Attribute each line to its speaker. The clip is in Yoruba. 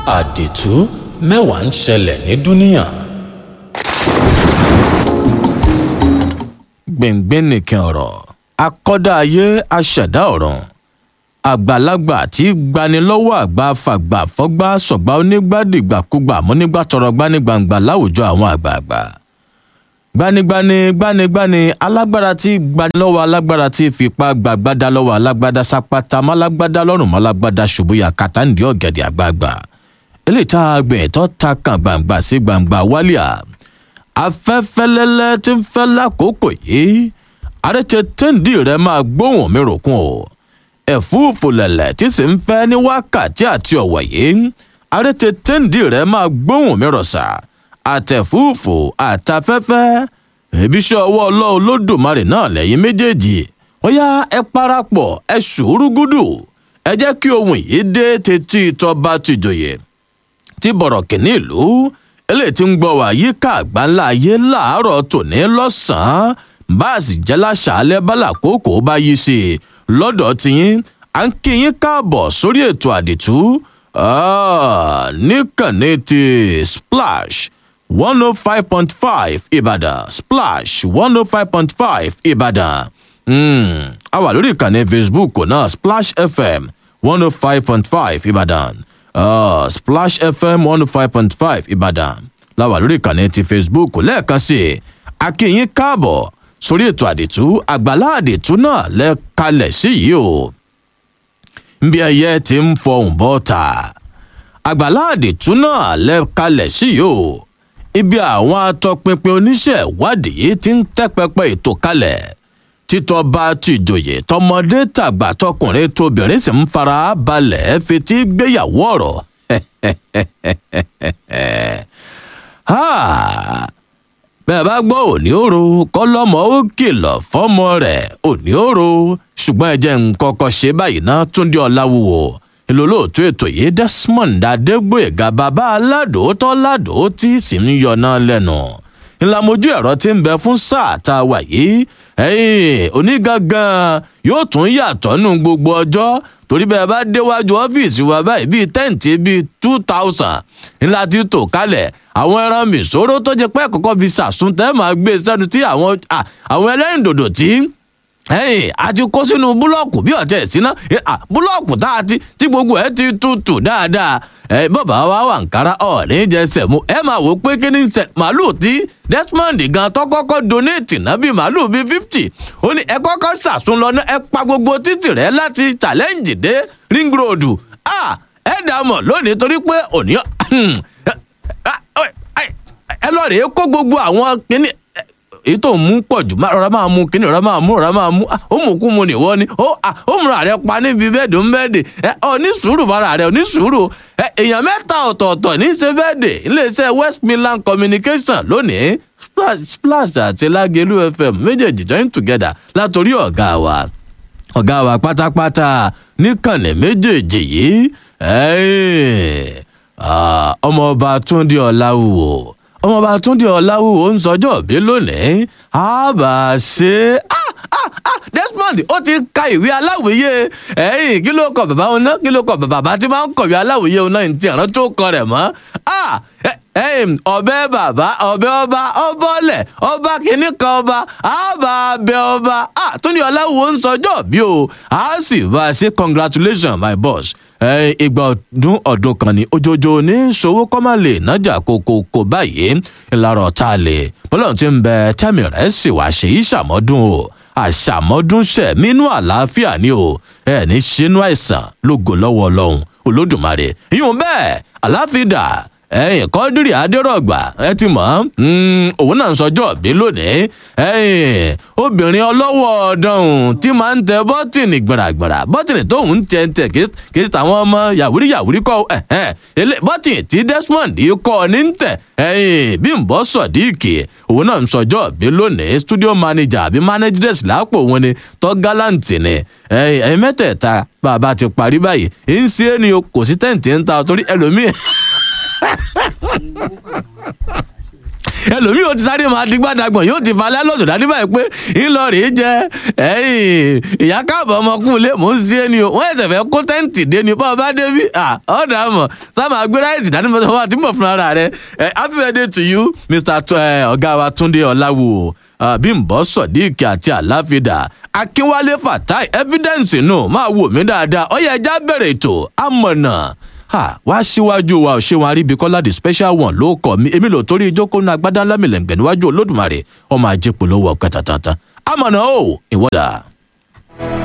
Speaker 1: àdìtú mẹ́wàá ń ṣẹlẹ̀ ní dúníà.
Speaker 2: gbẹ̀ngbẹ̀ nìkan ọ̀rọ̀ akọ́dá ayé aṣẹ̀dá ọ̀run àgbàlagbà tí gbanilọ́wọ́ àgbà fàgbà fọ́gbà sọ̀gbà onígbàdìgbàkúgbà múnígbà tọrọ gbanigbàǹgbà láwùjọ àwọn àgbààgbà gbanigbani gbanigbani alágbára tí gbanilọ́wọ́ alágbára tí fipá gbàgbádá lọ́wọ́ alágbádá sápátá málágbádá lọ́rùn málágbádá ṣubúyà kàtàǹdì ọ̀gẹ̀dẹ̀ àgbààgbà eléyìí tá a gbìn tó ta kan gbàǹgbà sí gbàǹgbà wálíà afẹ́fẹ́lẹ́lẹ́ tí ń fẹ́ lákòókò yìí àrètè téńdì rẹ máa gbóhùn mi ròkun o ẹ̀fúùfù lẹ̀lẹ̀ tí sì ń fẹ́ ní wákàtí àti ọ̀wọ̀ yìí àrètè téńdì rẹ máa gbóhùn mi rọ̀ṣà àtẹ̀fúùfù àtafẹ́fẹ́ ìbíṣẹ́ ọwọ́ ọlọ́run lódùmarè náà lẹ́yìn méjèèjì wọ́n yá ẹ parapọ̀ ẹ ṣùúrù gúdù ẹ jẹ́ kí ohun yìí dé tètè ìtọ́ba tìjòyè tí bọ̀rọ̀ kìíní ìlú eléyìí tí ń gbọ́ wá yíká àgbáńlá ayé láàárọ̀ tòní lọ́sàn-án báàsì jẹ́ láṣàálẹ̀ bálà kókó bá yí sí i lọ́dọ̀ tiyín à ń kí yín káàbọ̀ sórí ètò àdìtú níkànnì ti splash one oh five point five ìbàdàn splash one oh five point five ìbàdàn a wà lórí ìkànnì facebook náà splash fm one oh five point five ìbàdàn uh, splash fm one oh five point five ìbàdàn láwà lórí ìkànnì ti facebook lẹ́ẹ̀kan sí i akínyín káàbọ̀ sórí ètò àdìtú àgbàlá àdìtú náà lẹ́ẹ̀kalẹ̀ sí yìí o nbí ẹyẹ ti ń fọhùn bọ́ta àgbàlá àdìtú náà lẹ́ẹ̀kalẹ̀ sí yìí o ibi àwọn atọpinpin oníṣẹ́ ìwádìí ti ń tẹ́ pẹpẹ ètò kalẹ̀ títọ́ bá tìjòyè tọmọdé tàgbà tọkùnrin tóbìnrin sì ń fara balẹ̀ fetí gbéyàwó ọ̀rọ̀ bẹ́ẹ̀ bá gbọ́ òní òro kọ́lọ́mọ ó kìlọ̀ fọ́mọ rẹ̀ òní òro ṣùgbọ́n ẹ jẹ́ ń kọ́kọ́ ṣe báyìí ná túndé ọ̀làwùwò ìlólóòtú ètò yìí desmond adégbòyèga bàbá aládòótọ́ ládòó tí sì ń yọná lẹ́nu ńlámojú ẹ̀rọ tí ń bẹ fún sáà tá a wà yìí ẹ̀yìn onígangan yóò tún yàtọ̀ nù gbogbo ọjọ́ torí bẹ́ẹ̀ bá déwájú ọ́fíìsì wa báyìí bíi tẹ́ǹtì bíi two thousand ńlá ti tò kalẹ̀ àwọn ẹran mìsòrò tó jẹ pé kọ́kọ́ fi sàsún tẹ́ máa gbé sẹ́nu tí àwọn àwọn ẹlẹ́rìndòdò tí ẹyìn a ti kó sínú búlọ́ọ̀kù bí ọ̀tẹ̀ ìsíná búlọ́ọ̀kù tá a ti tí gbogbo ẹ̀ ti tutù dáadáa ẹ bàbá wa wà nkárá ọ̀ọ́nì jẹsẹ̀ mu ẹ máa wò pé kí ni sẹ màálù tí desmond gan tó kọ́kọ́ donate náà bíi màálù bíi fifty ó ní ẹ kọ́kọ́ sàsún lọ náà ẹ pa gbogbo títì rẹ láti challenge dé ring road ẹ dà mọ̀ lónìí torí pé òní ẹ lọ rèé kó gbogbo àwọn kíní èyí tó ń mú pọ̀ jù rọra máa mú kíní rọra máa mú rọra máa mú ó mú kú mu nìwọ ni ó múra rẹ pa níbi bẹ́ẹ̀dì ń bẹ́ẹ̀dì ọ ní sùúrù fara rẹ ò ní sùúrù èèyàn mẹ́ta ọ̀tọ̀ọ̀tọ̀ ní í ṣe bẹ́ẹ̀dì iléeṣẹ́ west midland communication lónìí splash àti lágẹ̀lú fm méjèèjì join together látòrí ọ̀gá wa ọ̀gá wa pátápátá níkànnì méjèèjì yìí ọmọọba túndé ọláwùwò ọmọọba túndé ọláwùwò ń sọjọ́ òbí lónìí àbá ṣe desmond ó ti ka ìwé aláwòye ẹyìn kí ló kọ bàbá wọn náà kí ló kọ bàbá tí máa ń kọ̀wé aláwòye wọn náà ti àrán tó kọ rẹ̀ mọ́ ọbẹ̀ bàbá ọbẹ̀ ọba ọbọ̀lẹ̀ ọba kìíní kan ọba àbá abẹ ọba túndé ọláwùwò ń sọjọ́ bí o a sì bá a ṣe congratulations my boss ìgbà ọdún ọdún kan ní ojoojó ní ṣòwò kọ́málè nájà kókókó báyìí ńlára ọ̀tá lè bọ́lá ti ń bẹ tẹ́mi rẹ̀ sì wá ṣe ìṣàmọ́dún o àṣàmọ́dún ṣẹ̀ mínú àlàáfíà ni o ẹ̀ ní sínú àìsàn lógo lọ́wọ́ ọlọ́run olódùmarè ìyún bẹ́ẹ̀ àláfíà ẹyìn kọ́dírì adérọ̀gbà ẹ ti mọ̀ òun náà ń sọjọ́ bí lónìí ẹyìn obìnrin ọlọ́wọ́ ọ̀dọ́hùn tí máa ń tẹ bọ́tìnì gbàràgbàrà bọ́tìnì tóun ń tẹ ń tẹ kì í tàwọn ọmọ yàwúrí yàwúrí kọ́ bọ́tìnì tí desmond kọ́ ní ń tẹ̀ ẹyìn bí n bọ́ sọ̀díìkì òun náà ń sọjọ́ bí lónìí studio manager àbí manageress lápò òun ni tọ́ gáláǹtì ni ẹyìn mẹ́tẹ̀ẹ̀ta bàbá ti parí báyìí ń ṣe é ni kò sí tẹ̀ǹtì ń ta torí ẹlòmíì ẹlòmíì yóò ti sáré máa di gbàdàgbọ̀n yóò ti falẹ́ lọ́jọ́ dání báyìí pé ńlọrọ̀ jẹ ẹ̀yìn ìyá káàbọ̀ ọmọkùnrin mò ń ṣe é ni o wọ́n ẹ̀sẹ̀ fẹ́ kó tẹ́ǹtì dé ni bá ọba débi ọ̀dà mọ̀ sábà gbé ráìsì dání mọ́tò wá tí mọ̀ fún ara rẹ̀ happy birthday to you mr ọ̀gá wa túndé ọ̀làwò bímbọ sodiq àti àláfídà akínwálé fatai evidence nù máa wò mí dáadáa ọyẹ ẹja bẹ̀rẹ̀ ètò amọ̀nà wá síwájú wa ò ṣe wọn aríbi kọ́lá the special one ló kọ́ mi èmi lò torí ìjókòó náà agbádá lámìlẹ̀ǹgbẹ̀ níwájú olódùmarè ọmọ ajé polówó ọ̀kẹ́ tàtàtà amọ̀nà o ìwọ́dà.